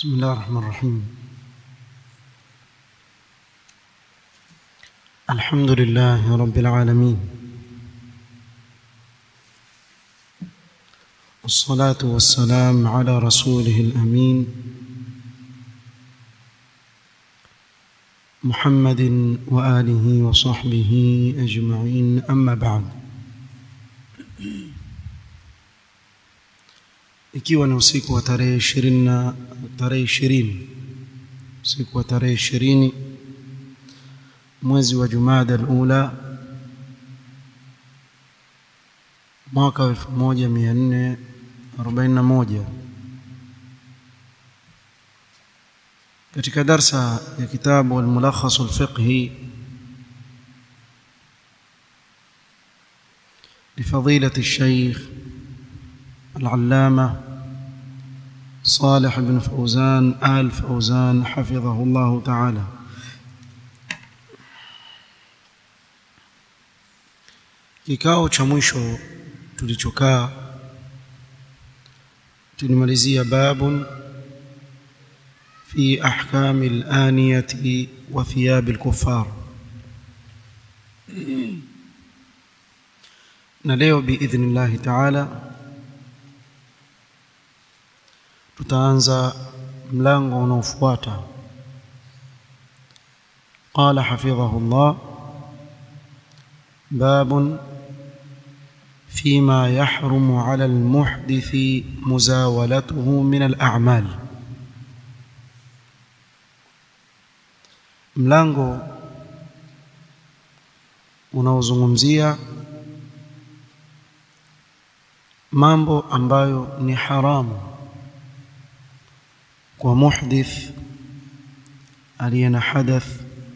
بسم الله الرحمن الرحيم الحمد لله رب العالمين والصلاة والسلام على رسوله الأمين محمد وآله وصحبه أجمعين أما بعد ikiwa ni usiku wa tarehe ishirini na tarehe ishirini usiku wa tarehe ishirini mwezi wa Jumada al-Ula mwaka wa elfu moja mia nne arobaini na moja katika darsa ya kitabu al-Mulakhas al-Fiqhi لفضيلة الشيخ العلامة صالح بن فوزان آل فوزان حفظه الله تعالى kikao cha mwisho tulichokaa tulimalizia babun fi ahkami al-aniyati wa thiyab al-kuffar na leo biidhnillahi taala tutaanza mlango unaofuata qala hafidhahu Allah باب فيما يحرم على المحدث مزاولته من الأعمال mlango unaozungumzia mambo ambayo ni haramu kwa muhdith aliye na hadath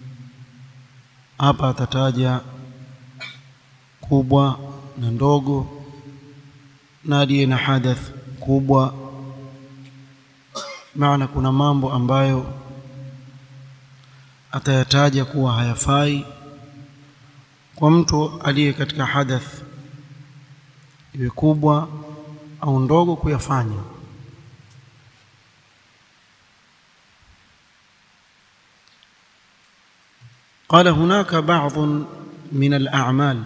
hapa atataja kubwa na ndogo na aliye na hadath kubwa maana kuna mambo ambayo atayataja kuwa hayafai kwa mtu aliye katika hadath iwe kubwa au ndogo kuyafanya قال هناك بعض من الأعمال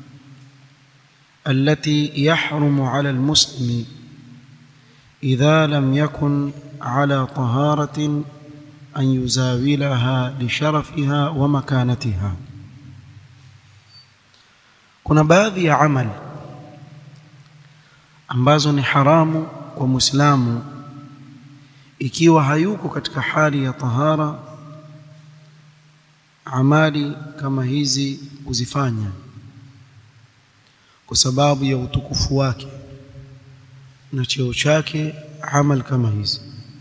التي يحرم على المسلم إذا لم يكن على طهارة أن يزاولها لشرفها ومكانتها kuna baadhi ya amal ambazo ni haramu kwa Muislamu ikiwa hayuko katika hali ya tahara amali kama hizi kuzifanya kwa sababu ya utukufu wake na cheo chake amal kama hizi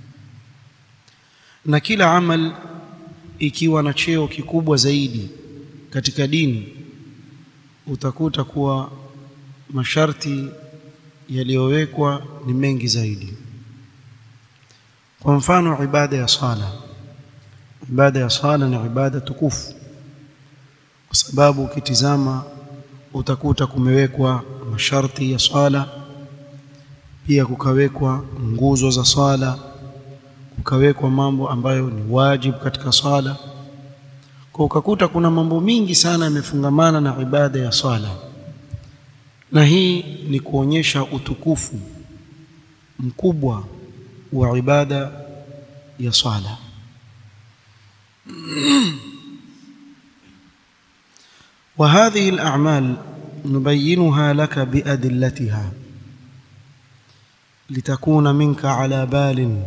na kila amal ikiwa na cheo kikubwa zaidi katika dini utakuta kuwa masharti yaliyowekwa ni mengi zaidi kwa mfano ibada ya sala ibada ya sala ni ibada tukufu kwa sababu ukitizama utakuta kumewekwa masharti ya swala pia kukawekwa nguzo za swala kukawekwa mambo ambayo ni wajibu katika swala kwa ukakuta kuna mambo mingi sana yamefungamana na ibada ya swala na hii ni kuonyesha utukufu mkubwa wa ibada ya swala وهذه الأعمال نبينها لك بأدلتها لتكون منك على بال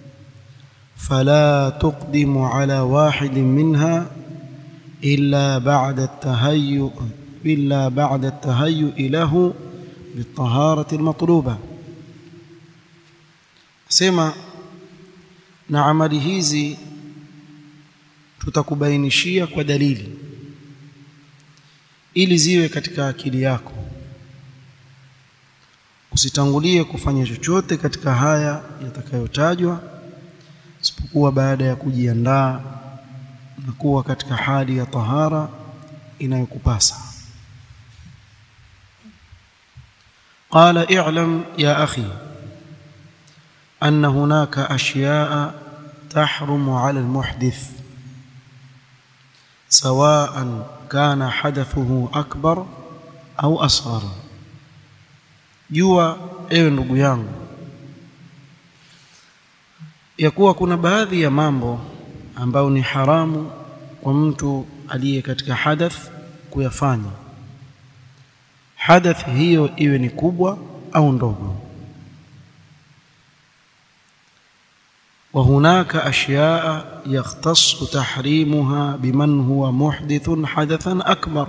فلا تقدم على واحد منها إلا بعد التهيؤ إلا بعد التهيؤ له بالطهارة المطلوبة سما na amali hizi tutakubainishia kwa dalili ili ziwe katika akili yako usitangulie kufanya chochote katika haya yatakayotajwa isipokuwa baada ya kujiandaa na kuwa katika hali ya tahara inayokupasa قال اعلم يا اخي ان هناك اشياء تحرم على المحدث سواء كان حدثه أكبر أو أصغر jua ewe ndugu yangu ya kuwa kuna baadhi ya mambo ambayo ni haramu kwa mtu aliye katika hadath kuyafanya hadath hiyo iwe ni kubwa au ndogo وهناك أشياء يختص تحريمها بمن هو محدث حدثا أكبر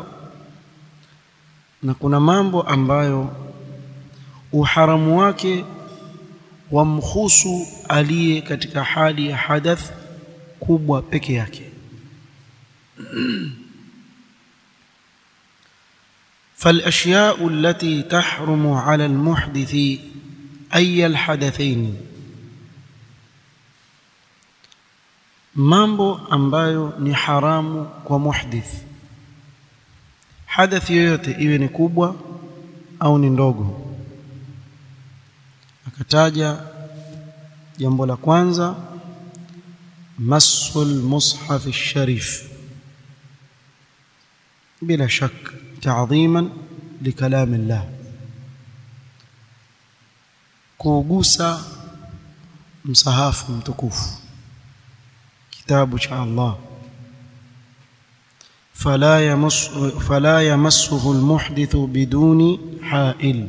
na kuna mambo ambayo uharamu wake wamhusu aliye katika hali ya hadath kubwa peke yake فالاشياء التي تحرم على المحدث اي الحدثين mambo ambayo ni haramu kwa muhdith hadath yoyote iwe ni kubwa au ni ndogo akataja jambo la kwanza masul mushaf sharif bila shak ta'dhiman likalam Allah kugusa msahafu mtukufu kitabu cha Allah فلا يمس فلا يمسه المحدث بدون حائل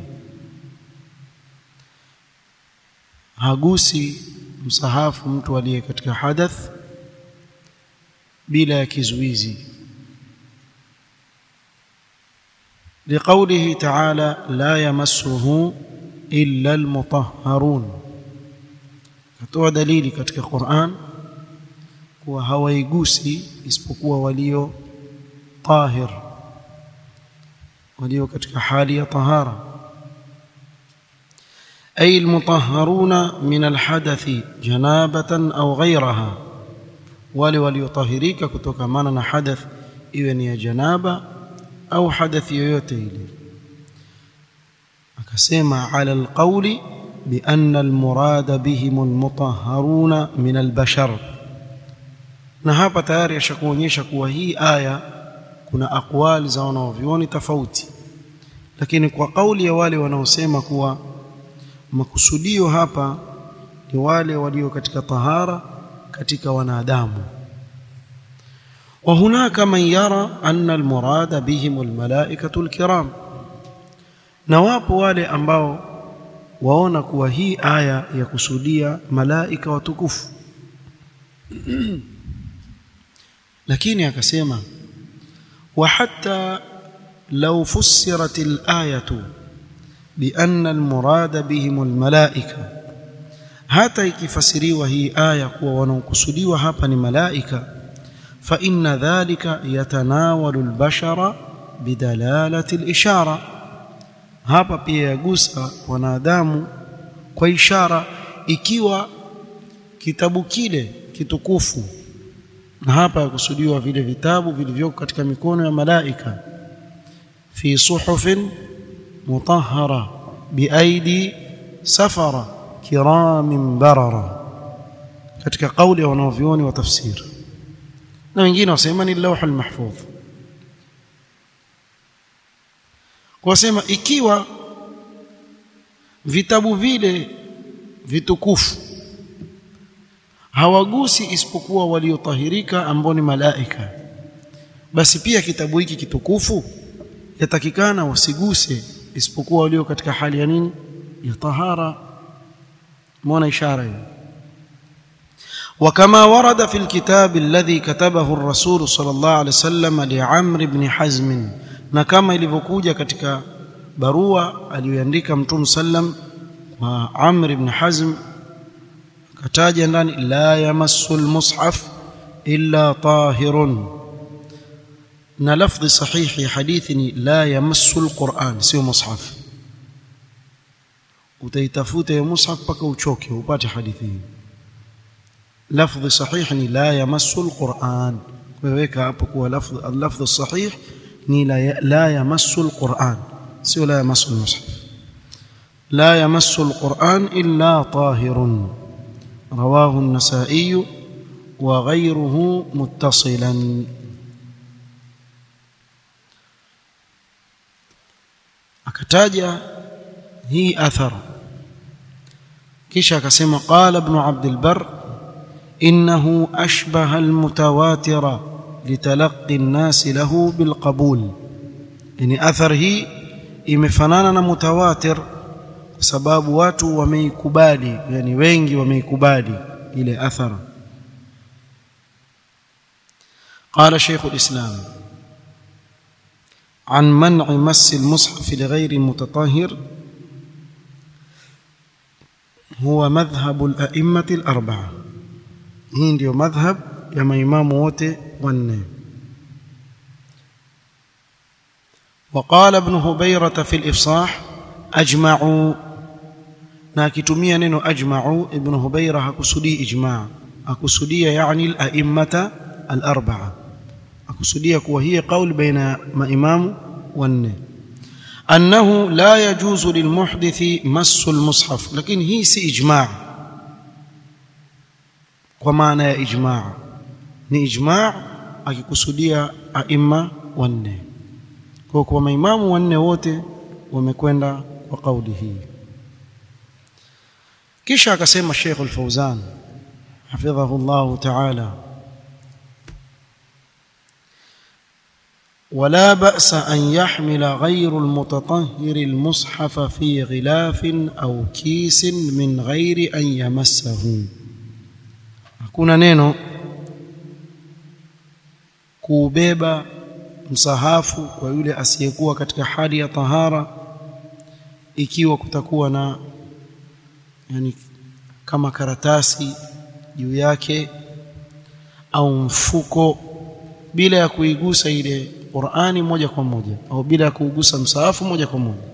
hagusi msahafu mtu aliye katika hadath bila ya kizuizi لقوله تعالى لا يمسه إلا المطهرون katoa dalili katika Qur'an kuwa hawaigusi isipokuwa walio tahir walio katika hali ya tahara أي المطهرون من الحدث جنابة أو غيرها wale waliotahirika kutokamana na hadath iwe ni ya janaba au hadathi yoyote ile akasema ala alqawli bi anna almurada bihim almutahharuna min albashar na hapa tayari ashakuonyesha kuwa hii aya kuna aqwali za wanaovioni tofauti lakini kwa kauli ya wale wanaosema kuwa makusudio hapa ni wale walio katika tahara katika wanadamu وهناك من يرى أن المراد بهم الملائكة الكرام na wapo wale ambao waona kuwa hii aya ya kusudia malaika watukufu lakini akasema wa hatta law fussirat al-ayatu bi anna al-murada bihim al-malaika hata ikifasiriwa hii aya kuwa wanaokusudiwa hapa ni malaika fa inna dhalika yatanawalu al-bashara bidalalati al-ishara hapa pia yagusa wanadamu kwa ishara ikiwa kitabu kile kitukufu na hapa yakusudiwa vile vitabu vilivyoko katika mikono ya malaika fi suhufin mutahhara biaidi safara kiramin barara katika kauli ya wanaovioni wa tafsiri na wengine wasema ni lawhul mahfudh wasema ikiwa vitabu vile vitukufu hawagusi isipokuwa waliotahirika ambao ni malaika basi pia kitabu hiki kitukufu yatakikana wasiguse isipokuwa walio katika hali ya nini ya tahara muona ishara hiyo وكما ورد في الكتاب الذي كتبه الرسول صلى الله عليه وسلم لعمرو بن حزم na kama ilivyokuja katika barua aliyoandika mtume sallam wa Amr ibn Hazm kataja ndani la yamassu almushaf illa tahirun na lafdhi sahihi hadithi ni la yamassu alquran sio mushaf utaitafuta ya mushaf mpaka uchoke upate hadithi hii lafdhi sahihi ni la yamassu alquran weka hapo kuwa lafdhi al-lafdh sahih ni la, la yamassu alquran sio la yamassu almushaf la yamassu alquran illa tahirun رواه النسائي وغيره متصلا akataja hii athar kisha akasema qala ibn abd albar innahu ashbaha almutawatira litalaqi an-nas lahu bilqabul yani athar hii imefanana na mutawatir kwa sababu watu wameikubali yani wengi wameikubali ile athar قال شيخ الإسلام عن منع مس المصحف لغير متطهر هو مذهب الأئمة الأربعة hii ndio madhhab ya maimamu wote wanne وقال ابن هبيرة في الإفصاح أجمعوا na akitumia neno ajma'u ibn hubayra hakusudii ijma' akusudia yani al-a'immata al-arba'a akusudia kuwa hii qaul baina maimamu wanne annahu la yajuzu lilmuhdithi massu al-mushaf lakini hii si ijma' kwa maana ya ijma' ni ijma' akikusudia aimma wanne kwa kwa maimamu wanne wote wamekwenda kwa kauli hii kisha akasema Sheikh Al-Fauzan hafidhahu Allah Ta'ala ولا بأس أن يحمل غير المتطهر المصحف في غلاف أو كيس من غير أن يمسه hakuna neno kuubeba msahafu kwa yule asiyekuwa katika hali ya tahara ikiwa kutakuwa na yani kama karatasi juu yake au mfuko bila ya kuigusa ile Qur'ani moja kwa moja au bila ya kuugusa msahafu moja kwa moja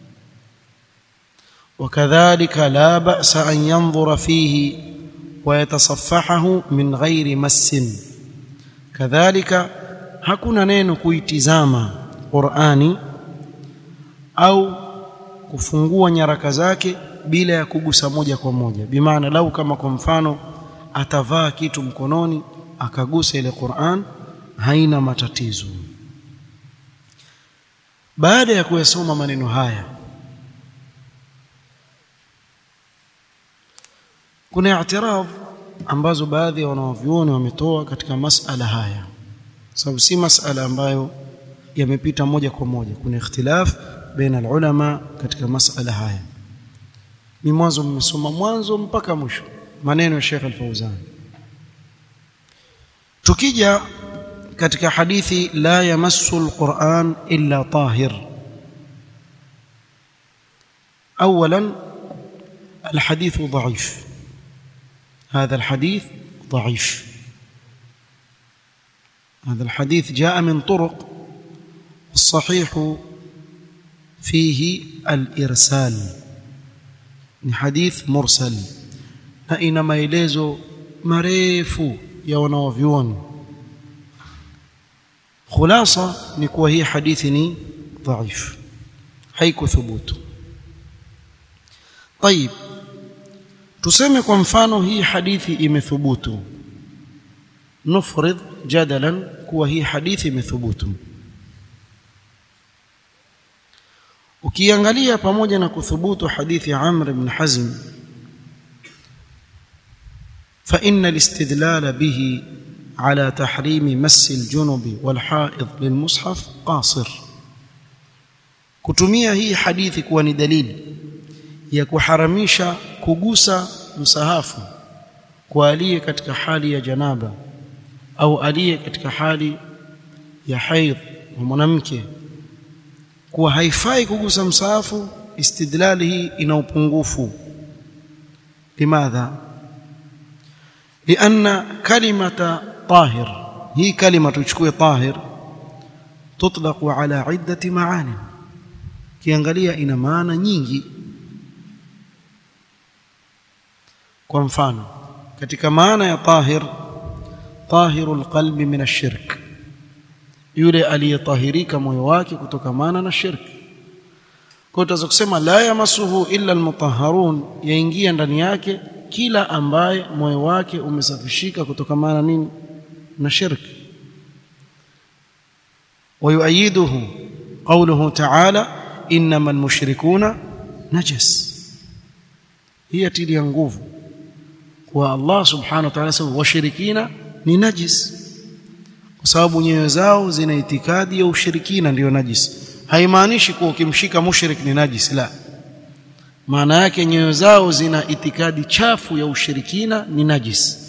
wakadhalika la ba'sa an yanzura fihi wa yatasaffahahu min ghairi massin kadhalika hakuna neno kuitizama Qur'ani au kufungua nyaraka zake bila ya kugusa moja kwa moja bimaana lau kama kwa mfano atavaa kitu mkononi akagusa ile Qur'an haina matatizo baada ya kuyasoma maneno haya kuna i'tiraf ambazo baadhi ya wanavyuoni wametoa katika masala haya sababu si masala ambayo yamepita moja kwa moja kuna ikhtilaf baina ulama katika masala haya ni mwanzo mmesoma mwanzo mpaka mwisho maneno ya Sheikh Al-Fauzan tukija katika hadithi la yamassu al-Qur'an illa tahir اولا الحديث ضعيف هذا الحديث ضعيف هذا الحديث جاء من طرق الصحيح فيه الإرسال ni hadith mursal na ina maelezo marefu ya wanaovyuoni khulasa ni kuwa hii hadithi ni dhaif haikuthubutu طيب tuseme kwa mfano hii hadithi imethubutu nufrid jadalan kuwa hii hadithi imethubutu ukiangalia pamoja na kuthubutu hadithi ya Amr ibn Hazm فإن الاستدلال به على تحريم مس الجنب والحائض للمصحف قاصر kutumia hii hadithi kuwa ni dalili ya kuharamisha kugusa msahafu kwa aliye katika hali ya janaba au aliye katika hali ya haidh wa mwanamke kuwa haifai kugusa msahafu istidlali hii ina upungufu limadha lianna kalimata tahir hii kalima tuchukue tahir tutlaqu ala iddati maani kiangalia ina maana nyingi kwa mfano katika maana ya tahir tahirul qalbi min ash-shirk yule aliyetahirika moyo wake kutokamana na shirki kwa tutaweza kusema la yamasuhu illa almutahharun yaingia ndani yake kila ambaye moyo wake umesafishika kutokamana nini na shirki ويؤيده قوله تعالى انما المشركون نجس هي تلي nguvu kwa Allah subhanahu wa ta'ala sababu washirikina ni najis kwa sababu nyoyo zao zina itikadi ya ushirikina ndio najis haimaanishi kuwa ukimshika mushrik ni najis la maana yake nyoyo zao zina itikadi chafu ya ushirikina ni najis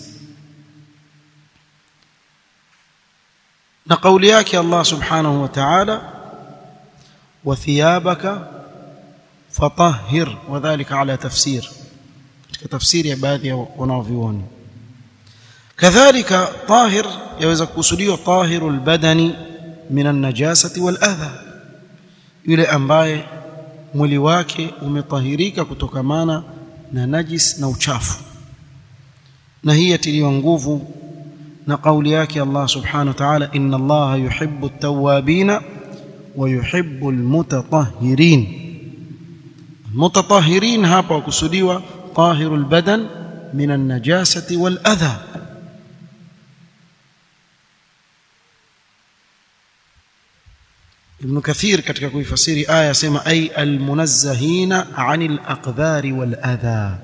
na kauli yake Allah subhanahu wa ta'ala wa thiyabaka fatahhir wadhālika ala tafsir katika tafsiri ya baadhi ya wanavyuoni kadhalika tahir yaweza kukusudiwa tahirul badani min an-najasati wal adha yule ambaye mwili wake umetahirika kutokamana na najis na uchafu na hii yatiliwa nguvu na kauli yake Allah subhanahu wa ta'ala inna Allah yuhibbu at-tawwabina wa yuhibbu al-mutatahhirin mutatahhirin hapa wakusudiwa tahirul badan min an-najasati wal adha Ibn Kathir katika kuifasiri aya sema ay al-munazzahina 'anil aqdhari wal adha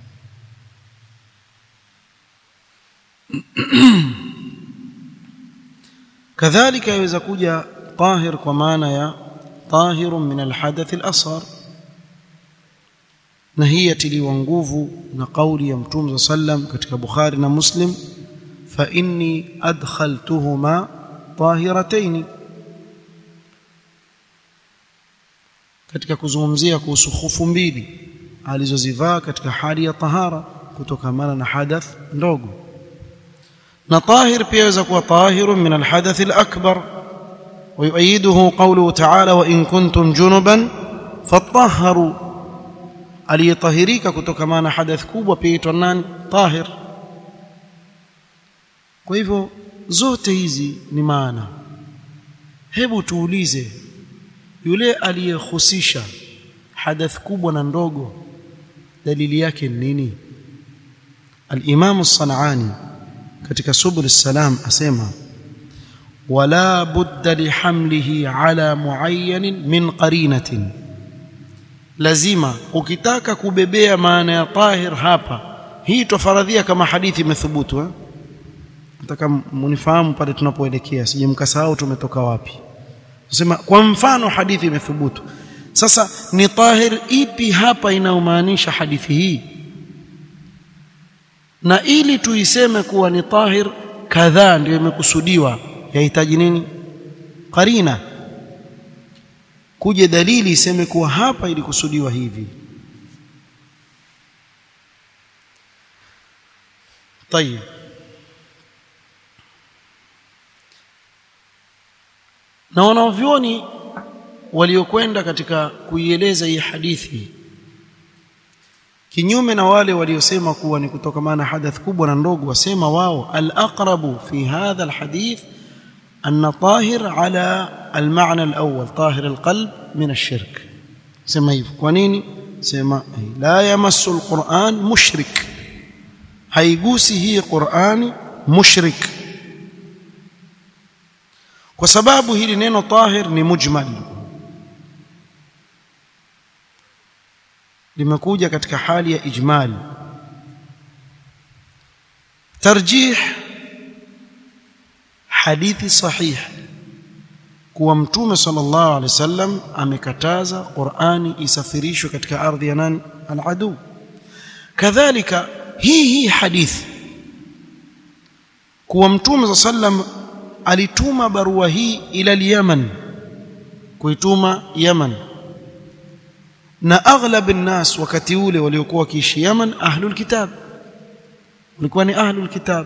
kadhalika yaweza kuja tahir kwa maana ya tahirun min alhadath alasghar na hii yatiliwa nguvu na kauli ya mtume sallam katika bukhari na muslim fa inni adkhaltuhuma tahiratayn katika kuzungumzia kuhusu khufu mbili alizozivaa katika hali ya tahara kutokamana na hadath ndogo na tahir pia yaweza kuwa tahirun min alhadath alakbar ويؤيده قوله تعالى وإن كنتم جنبا فطهروا aliyetahirika kutokana na hadath kubwa pia itwa nani tahir kwa hivyo zote hizi ni maana hebu tuulize yule aliyehusisha hadath kubwa na ndogo dalili yake ni nini al-Imam as-San'ani katika Subul as-Salam asema wala budda lihamlihi ala muayyan min qarinatin lazima ukitaka kubebea maana ya tahir hapa hii tofaradhia kama hadithi imethubutu eh nataka munifahamu pale tunapoelekea sije mkasahau tumetoka wapi nasema kwa mfano hadithi imethubutu sasa ni tahir ipi hapa inayomaanisha hadithi hii na ili tuiseme kuwa ni tahir kadhaa ndio imekusudiwa yahitaji nini qarina kuje dalili iseme kuwa hapa ilikusudiwa hivi طيب na wanavyoni waliokwenda katika kuieleza hii hadithi kinyume na wale waliosema kuwa ni kutokamana hadath kubwa na ndogo wasema wao al-aqrabu fi hadha al-hadith أن طاهر على المعنى الأول طاهر القلب من الشرك سما hivyo kwa nini sema la yamassu alquran mushrik haigusi hii qurani mushrik kwa sababu hili neno tahir ni mujmal limekuja katika hali ya ijmal tarjih hadithi sahih kuwa mtume sallallahu alaihi wasallam amekataza Qur'ani isafirishwe katika ardhi ya nani al-adu kadhalika hii hii hadithi kuwa mtume sallam alituma barua hii ila Yemen kuituma Yemen na aghlab an-nas wakati ule waliokuwa wakiishi Yemen ahlul kitab walikuwa ni ahlul kitab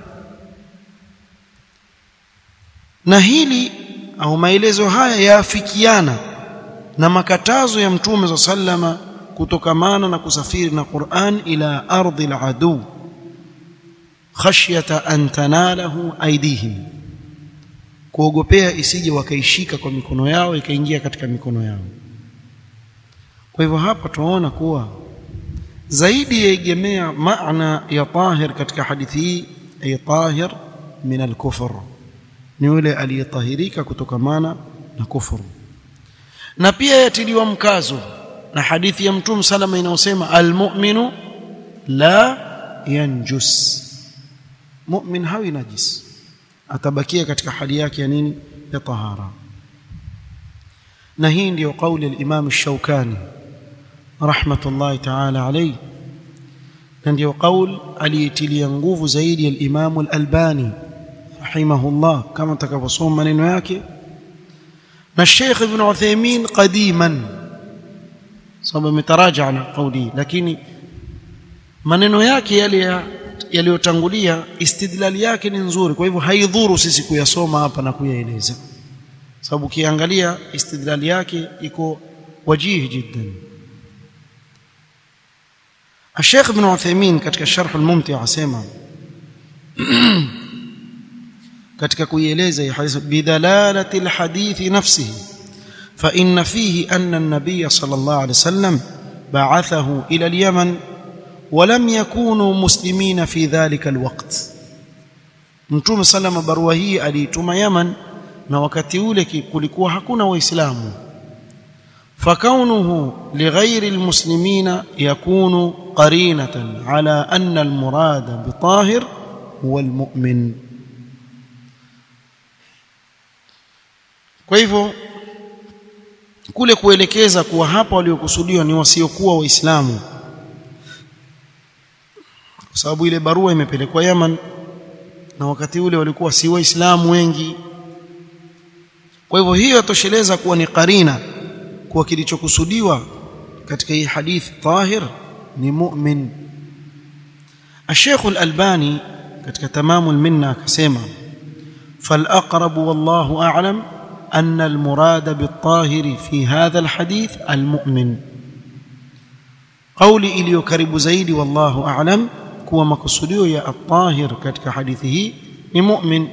na hili au maelezo haya yaafikiana na makatazo ya mtume za sallama kutokamana na kusafiri na Qur'an ila ardhi al-adu khashyata an tanalahu aydihim kuogopea isije wakaishika kwa mikono yao ikaingia katika mikono yao kwa hivyo hapa tunaona kuwa zaidi yaegemea maana ya tahir katika hadithi hii ay tahir min al-kufr ni yule aliyetahirika kutokamana na kufuru na pia yatiliwa mkazo na hadithi ya mtume salama inayosema almu'minu la yanjus mu'min hawi najis atabakia katika hali yake ya nini ya tahara na hii ndiyo kauli al-Imam Ash-Shawkani rahmatullahi ta'ala alayhi na ndiyo kauli aliyetilia nguvu zaidi al-Imam al-Albani rahimahullah kama tutakavyosoma maneno yake na Sheikh Ibn Uthaymeen qadiman sababu ametaraja na kauli lakini maneno yake yale yaliyotangulia istidlali yake ni nzuri kwa hivyo haidhuru sisi kuyasoma hapa na kuyaeleza sababu ukiangalia istidlali yake iko wajihi jiddan الشيخ ابن عثيمين katika sharh al-mumti' asema katika kuieleza hii hadithi bidalalati al-hadith nafsihi fa inna fihi anna an-nabiy sallallahu alayhi wasallam ba'athahu ila al-yaman ولم يكونوا مسلمين في ذلك الوقت mtume salama barua hii aliituma Yaman na wakati ule kulikuwa hakuna waislamu فكونه لغير المسلمين يكون قرينة على أن المراد بطاهر هو المؤمن kwa hivyo kule kuelekeza kuwa hapa waliokusudiwa ni wasiokuwa waislamu kwa sababu ile barua imepelekwa Yaman na wakati ule walikuwa si waislamu wengi kwa hivyo hiyo yatosheleza kuwa ni karina kuwa kilichokusudiwa katika hii hadithi tahir ni mu'min الشيخ الألباني katika تمام المنة akasema فالأقرب والله أعلم أن المراد بالطاهر في هذا الحديث المؤمن قولي إليو كرب زيدي والله أعلم kuwa makusudio ya at-tahir katika hadithi hii ni mu'min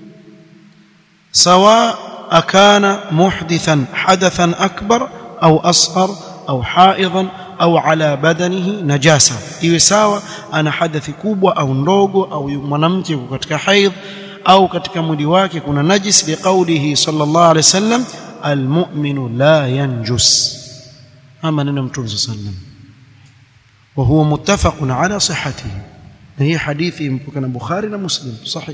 sawa akana muhdithan hadathan akbar au asghar au haidan au ala badanihi najasa iwe sawa ana hadathi kubwa au ndogo au mwanamke yuko katika haidh au katika mwili wake kuna najis liqaulihi sallallahu alaihi wasallam almu'minu la yanjus ama neno mtume sallallahu alaihi wasallam وهو متفق على صحته هي حديث يمكن البخاري ومسلم صحيح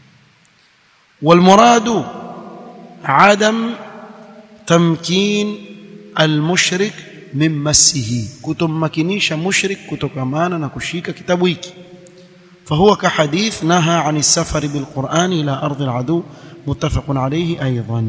والمراد عدم تمكين المشرك من مسه كتمكنيش مشرك كتكمانا نكشيك كتابويك فهو كحديث نهى عن السفر بالقرآن إلى أرض العدو متفق عليه أيضا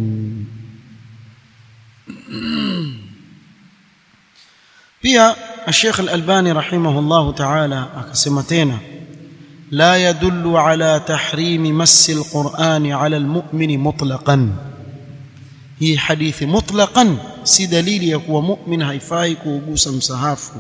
pia الشيخ الألباني رحمه الله تعالى akasema tena لا يدل على تحريم مس القرآن على المؤمن مطلقا هي حديث مطلقا si dalili ya kuwa mu'min haifai kuugusa msahafu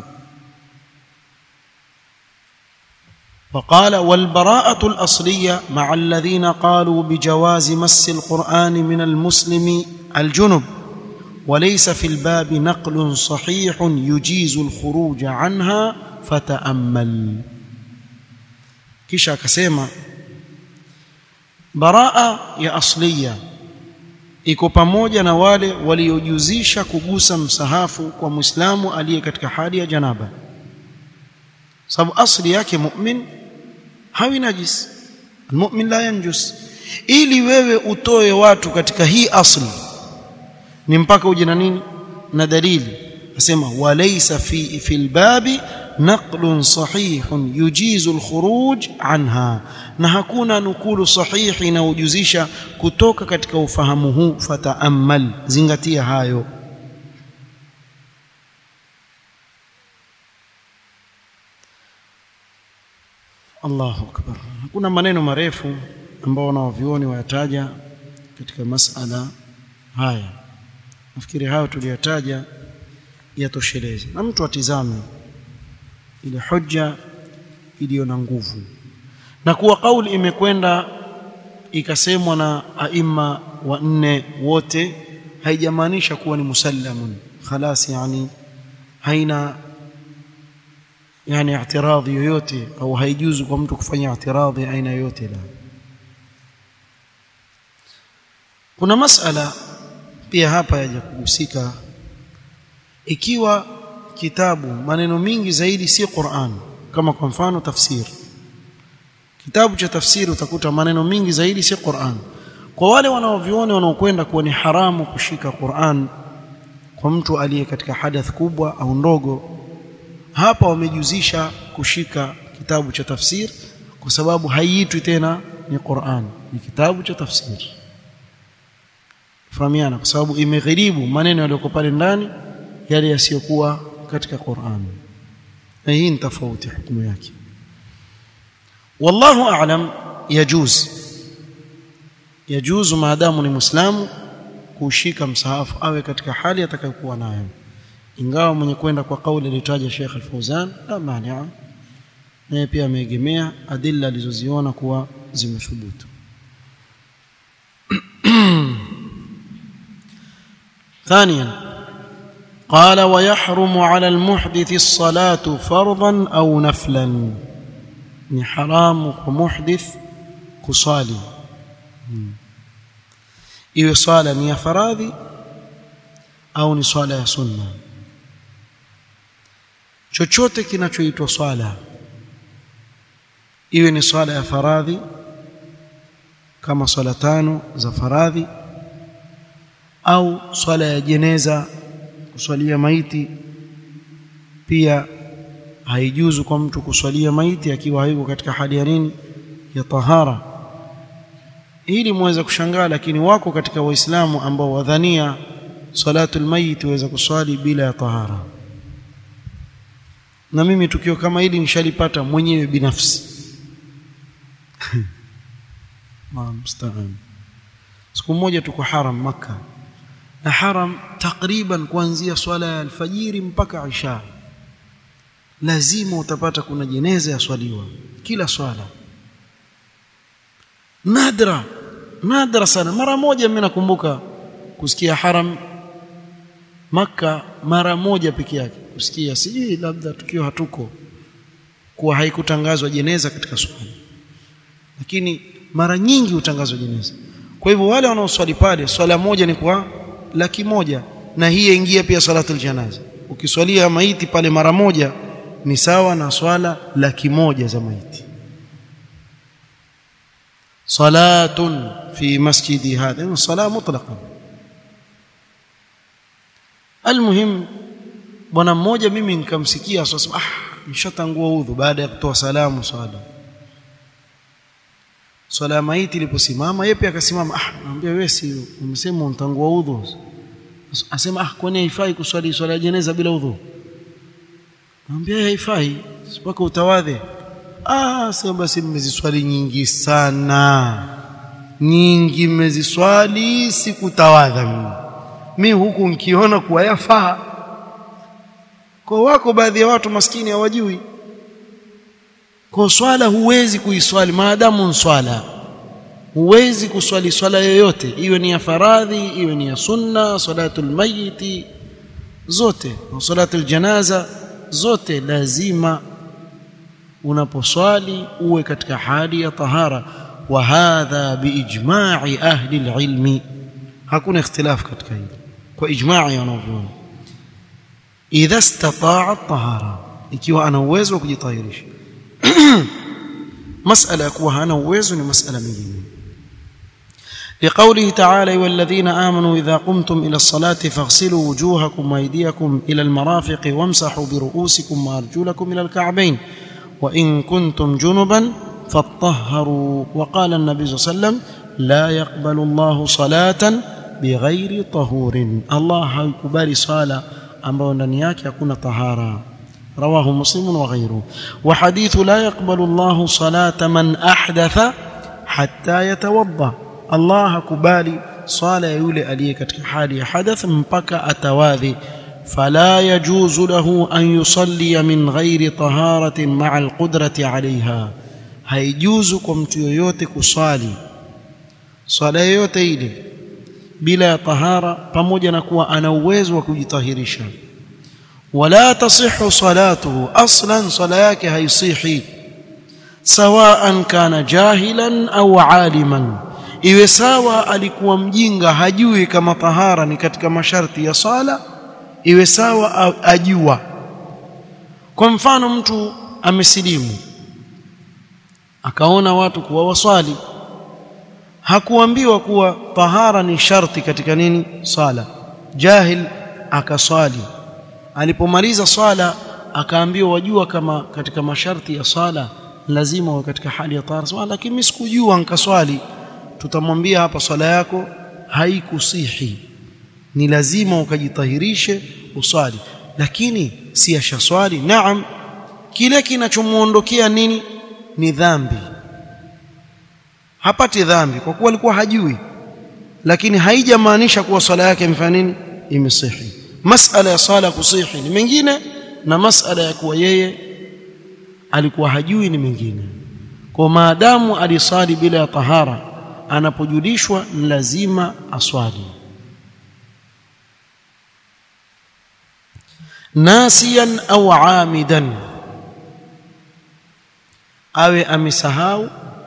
وقال والبراءة الأصلية مع الذين قالوا بجواز مس القرآن من المسلم الجنب وليس في الباب نقل صحيح يجيز الخروج عنها فتأمل kisha akasema baraa ya asliya iko pamoja na wale waliojuzisha kugusa msahafu kwa muislamu aliye katika hali ya janaba sababu asli yake mu'min hawi najis almu'min la yanjus ili wewe utoe watu katika hii asli ni mpaka uje na nini na dalili asema walaysa fi fil babi naqlun sahihun yujizu alkhuruj anha na hakuna nukulu sahihi inayojuzisha kutoka katika ufahamu huu fataamal zingatia hayo Allahu akbar kuna maneno marefu ambao wanawavioni wayataja katika masala haya nafikiri hayo tuliyataja yatosheleze na mtu atizame ile hoja iliyo na nguvu na kuwa kauli imekwenda ikasemwa na aima wa nne wote haijamaanisha kuwa ni musallamun khalas yani haina yani i'tiradhi yoyote au haijuzu kwa mtu kufanya i'tiradhi aina yoyote la kuna masala pia hapa yaja kuhusika ikiwa kitabu maneno mingi zaidi si Qur'an kama kwa mfano tafsiri kitabu cha tafsiri utakuta maneno mingi zaidi si Qur'an kwa wale wanaoviona wanaokwenda kuwa ni haramu kushika Qur'an kwa mtu aliye katika hadath kubwa au ndogo hapa wamejuzisha kushika kitabu cha tafsir kwa sababu haiitwi tena ni Qur'an ni kitabu cha tafsiri fahamiana kwa sababu imegharibu maneno yaliyoko pale ndani yale yasiyokuwa katika Qur'an na hii ni tofauti hukumu yake wallahu a'lam yajuz yajuz maadamu ni muislamu kushika msahafu awe katika hali atakayokuwa nayo ingawa mwenye kwenda kwa kauli aliyotaja Sheikh Al-Fauzan la mania naye pia ameegemea adilla alizoziona kuwa zimethubutu ثانيا قال ويحرم على المحدث الصلاة فرضا أو نفلا ni haramu kwa muhdith kusali iwe swala ni ya faradhi au ni swala ya sunna chochote kinachoitwa swala iwe ni swala ya faradhi kama swala tano za faradhi au swala ya jeneza kuswalia maiti pia haijuzu kwa mtu kuswalia maiti akiwa hayuko katika hali ya nini ya tahara ili muweze kushangaa lakini wako katika waislamu ambao wadhania salatul mayit waweza kuswali bila ya tahara na mimi tukio kama hili nishalipata mwenyewe binafsi mstaan siku moja tuko haram maka na haram takriban kuanzia swala ya alfajiri mpaka isha lazima utapata kuna jeneza yaswaliwa kila swala nadra nadra sana mara moja mimi nakumbuka kusikia haram maka mara moja peke yake kusikia sijui labda tukio hatuko kuwa haikutangazwa jeneza katika swala lakini mara nyingi hutangazwa jeneza kwa hivyo wale wanaoswali pale swala moja ni kwa laki moja na hii yaingia pia salatul janaza ukiswalia maiti pale mara moja ni sawa na swala laki moja za maiti salatun fi masjidi hadha ni sala mutlaqan almuhim bwana mmoja mimi nikamsikia sasa ah nishatangua udhu baada ya kutoa salamu swala swala ya maiti iliposimama yeye pia akasimama ah naambia wewe si umesema untangua udhu asema ah kwani haifai kuswali swala ya jeneza bila udhu Mwambie haifai mpaka utawadhe. Ah, sema basi mmeziswali nyingi sana. Nyingi mmeziswali sikutawadha mimi. Mimi huku nkiona kuwa yafaa. Kwa wako baadhi ya watu maskini hawajui. Kwa swala huwezi kuiswali maadamu ni swala. Huwezi kuswali swala yoyote, iwe ni ya faradhi, iwe ni ya sunna, salatul mayiti zote, salatul janaza zote lazima unaposwali uwe katika hali ya tahara wa hadha biijma'i ahli alilmi hakuna ikhtilaf katika hili kwa ijma'i wanavyuoni idha istata'a tahara ikiwa ana uwezo wa kujitahirisha masala ya kuwa hana uwezo ni masala nyingine لقوله تعالى والذين آمنوا إذا قمتم إلى الصلاة فاغسلوا وجوهكم وأيديكم إلى المرافق وامسحوا برؤوسكم وأرجلكم إلى الكعبين وإن كنتم جنبا فاطهروا وقال النبي صلى الله عليه وسلم لا يقبل الله صلاة بغير طهور الله haikubali صلاة ambayo ndani yake hakuna tahara رواه مسلم وغيره وحديث لا يقبل الله صلاة من أحدث حتى يتوضأ Allah hakubali swala ya yule aliye katika hali ya hadath mpaka atawadhi fala yajuzu lahu an yusalli min ghairi taharatin ma'a alqudrati 'alayha haijuzu kwa mtu yoyote kuswali swala yoyote ile bila ya tahara pamoja na kuwa ana uwezo wa kujitahirisha wala tasihhu salatuhu aslan sala yake haisihi sawaan kana jahilan au aliman iwe sawa alikuwa mjinga hajui kama tahara ni katika masharti ya sala iwe sawa ajua kwa mfano mtu amesilimu akaona watu kuwa waswali hakuambiwa kuwa tahara ni sharti katika nini sala jahil akaswali alipomaliza swala akaambiwa wajua kama katika masharti ya swala lazima uwe katika hali ya tahara lakini mimi sikujua nikaswali tutamwambia hapa swala yako haikusihi ni lazima ukajitahirishe uswali lakini si ashaswali naam kile kinachomuondokea nini ni dhambi hapati dhambi kwa kuwa alikuwa hajui lakini haijamaanisha kuwa swala yake imefanya nini imesihi masala ya swala kusihi ni mengine na masala ya kuwa yeye alikuwa hajui ni mengine kwa maadamu alisali bila ya tahara anapojulishwa lazima aswali nasiyan au amidan awe amesahau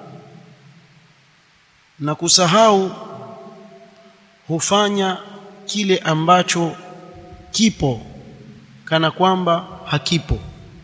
na kusahau hufanya kile ambacho kipo kana kwamba hakipo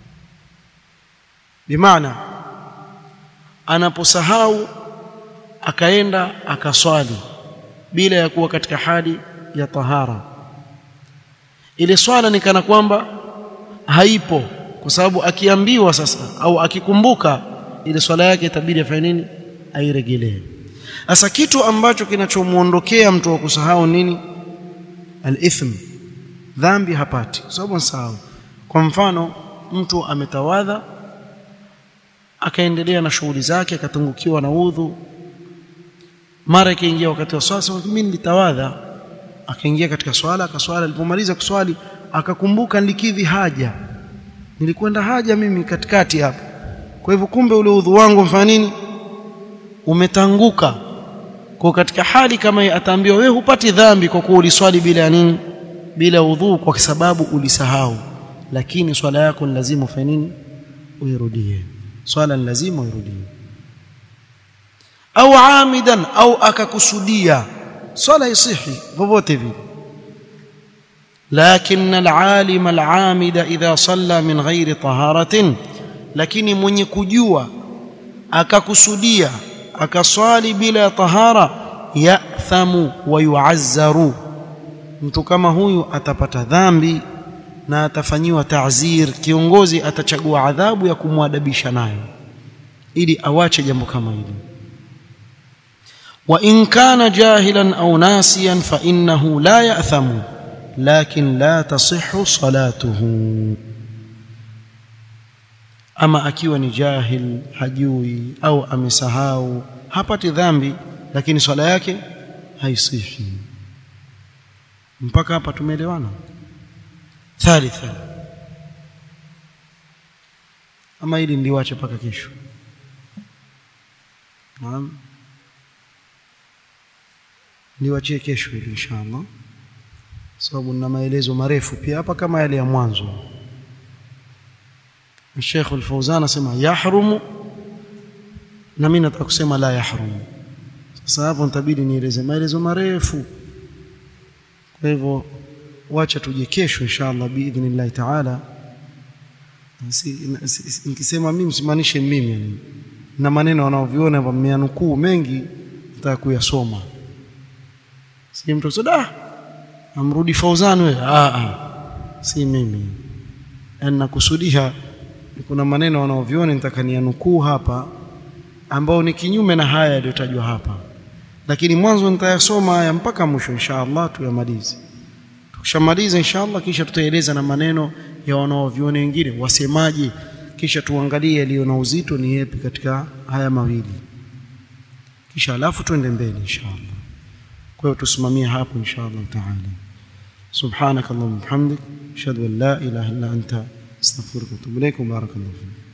bimaana anaposahau akaenda akaswali bila ya kuwa katika hali ya tahara ile swala ni kana kwamba haipo kwa sababu akiambiwa sasa au akikumbuka ile swala yake itabidi afanye nini airegelee sasa kitu ambacho kinachomuondokea mtu wa kusahau nini al-ithm dhambi hapati kwa sababu ansahau kwa mfano mtu ametawadha akaendelea na shughuli zake akatungukiwa na udhu mara ikaingia wakati wa swala mimi nilitawadha akaingia katika swala akaswala alipomaliza kuswali akakumbuka nilikidhi haja nilikwenda haja mimi katikati hapo kwa hivyo kumbe ule udhu wangu mfanya nini umetanguka kwa katika hali kama hii ataambiwa wewe hupati dhambi kwa kuwa uliswali bila nini bila udhu kwa sababu ulisahau lakini swala yako ni lazima ufanye nini uirudie swala ni lazima uirudie au amidan au akakusudia swala isihi vovote vile لكن العالم العامد إذا صلى من غير طهارة lakini mwenye kujua akakusudia akaswali bila tahara yathamu wa yuazzaru mtu kama huyu atapata dhambi na atafanyiwa ta'zir kiongozi atachagua adhabu ya kumwadabisha nayo ili awache jambo kama hili wa in kana jahilan au nasiyan fa innahu la ya'thamu lakin la tasihhu salatuhu ama akiwa ni jahil hajui au amesahau hapati dhambi lakini swala yake haisihi mpaka hapa tumeelewana thalitha ama hili ndiwache mpaka kesho naam niwachie kesho hili inshallah sababu nina maelezo marefu pia hapa kama yale ya mwanzo Sheikh Al-Fauzan anasema yahrumu na mimi nataka kusema la yahrumu sasa hapo nitabidi nieleze maelezo marefu kwa hivyo wacha tuje kesho inshallah biidhnillah taala nikisema mimi msimaanishe mimi yani na maneno wanaoviona hapa mmeanukuu mengi nataka kuyasoma si mtu soda amrudi Fauzan wewe ah ah si mimi yani nakusudia kuna maneno wanaoviona nitaka nianukuu hapa ambao ni kinyume na haya yaliyotajwa hapa lakini mwanzo nitayasoma haya mpaka mwisho inshallah tuyamalize tukishamaliza inshallah kisha tutaeleza na maneno ya wanaoviona wengine wasemaje kisha tuangalie yaliyo na uzito ni yapi katika haya mawili kisha alafu tuende mbele inshallah kwa hiyo tusimamie hapo inshallah taala سبحانك اللهم وبحمدك اشهد ان لا اله الا انت استغفرك واتوب اليك وبارك الله فيك